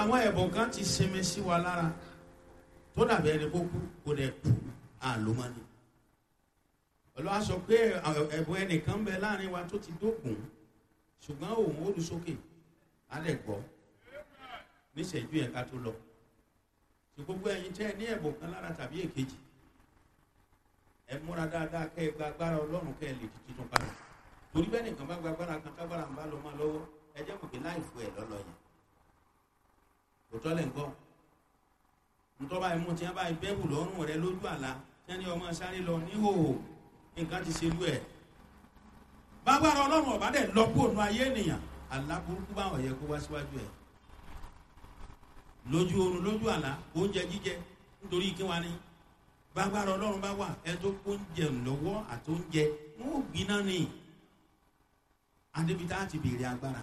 àwọn ẹ̀bùn kan ti sinmi sí wa lára tó dàbí ẹni kó kú kó dẹ̀ kú àlómọ́ni olùwà sọ pé ẹ̀bùn ẹnìkan bẹ láàrin wa tó ti dókun ṣùgbọ́n òun ó lu sókè á lẹ̀ gbọ́ níṣẹ́jú yẹn ká tó lọ tí gbogbo ẹ̀yin tẹ́ ẹ ní ẹ̀bùn kan lára tàbí èkejì ẹ múra dáadáa kẹ́ ẹ gba agbára ọlọ́run kẹ́ ẹ lè di titun padà torí bẹ́ẹ̀ nìkan bá gba agbára kan tágbára ń bá lọ máa lọ́wọ́ ẹ jẹ́ mọ̀ pé láì fún ẹ lọ́lọ́ yẹn òtọ́ lẹ̀ ń gbọ́ ntọ́ba ẹ̀mú tí wọ́n bá bẹ́ẹ̀bù lọ́rùn rẹ lójú àlá tí wọ́n ní ọmọ sáré lọ níhòòhò nǹkan ti ṣe lú ẹ̀ bágbára ọlọ́run ọ̀bá dẹ̀ lọ kó ònú ayé ènìyàn àlá burúkú báwọn yẹ kó wá síwájú ẹ̀ lójú oorun lójú àlá oúnjẹ jíjẹ nítorí kí wọ́n ní bágbára ọlọ́run bá wà ẹ tó kó oúnjẹ lọ́wọ́ àti oúnjẹ wọn ò gbiná ni adébítà ti béèrè agbára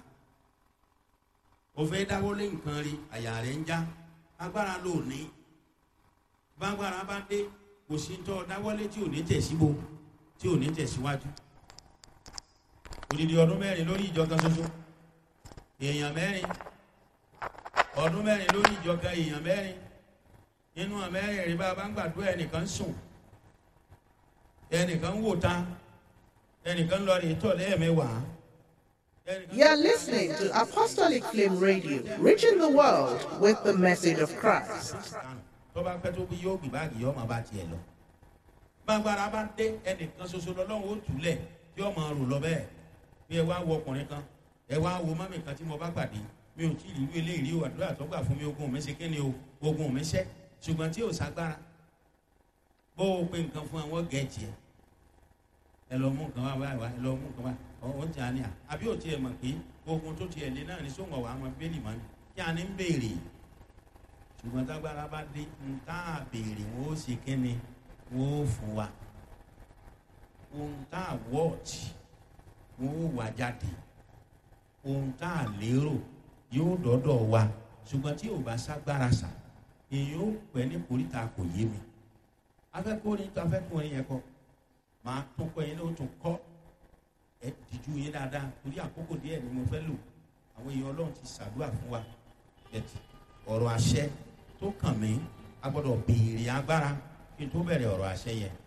òfẹ́ dáwọ́lé nǹkan rí àyà rẹ̀ ń já agbára ló ní bágbára bá dé kò sí tọ́ dáwọ́lé tí ò ní tẹ̀síbo tí ò ní tẹ̀síwájú odidi ọdún mẹ́rin lórí ìjọ kan ṣoṣo èèyàn mẹ́rin ọdún mẹ́rin lórí ìjọ kan èèyàn mẹ́rin nínú àmẹ́rin rí bá a bá ń gbàdúrà ẹnìkan sùn ẹnìkan wò ta ẹnìkan lọ rí tọ̀ lẹ́ẹ̀mẹ́wàá. You're listening to Apostolic Flame Radio, reaching the world with the message of Christ. tó bá pẹ́ tó bí yóò gbé báàgì yóò máa bá tiẹ̀ lọ. gbàgbára bá dé ẹnìkan ṣoṣo lọ́lọ́run ó túlẹ̀ tí ó máa rò lọ bẹ́ẹ̀ bí ẹ wá wo ọkùnrin kan ẹ wá wo mọ́mì kan tí mo bá pàdé mi ò tí ì rí eléyìí rí o àdúrà tó gbà fún mi ogun mi ṣe kí ni o ogun mi ṣẹ́ ṣùgbọ́n tí ò ságbára bó o pe nǹkan fún àwọn gẹ̀ẹ́jì ẹ ẹ lọ mú nǹkan wá wá wá ẹ lọ mú nǹkan wá ọ̀hún tí a ní à àbí ò tiẹ̀ mọ̀ pé ogun tó tiẹ̀ lé náà ní sóńgọ̀ wà á mọ bẹ́ẹ̀lì mọ́ ni kí a ní ń béèrè ṣùgbọ́n tágbára bá dé ń tá a béèrè wọn ó ṣe kí ni wọn ó fún wa ohun tá a wọ́ọ̀tì wọn ó wà jáde ohun tá a lérò yóò dọ́dọ̀ wa ṣùgbọ́n tí ò bá ságbára sà èyí ó pẹ́ ní koríta kò yé mi afẹ́kùnrin tó afẹ́kùnrin yẹn kọ́ máa tún kọ́ yẹn ní o tún kọ́ ẹ dìjú yín dáadáa torí àkókò díẹ̀ ni mo fẹ́ lò àwọn èèyàn ọlọ́run ti ṣàdúrà fún wa ẹ̀tì ọ̀rọ̀ àṣẹ tó kàn mí a gbọ́dọ̀ béèrè agbára kí n tó bẹ̀rẹ̀ ọ̀rọ̀ àṣẹ yẹn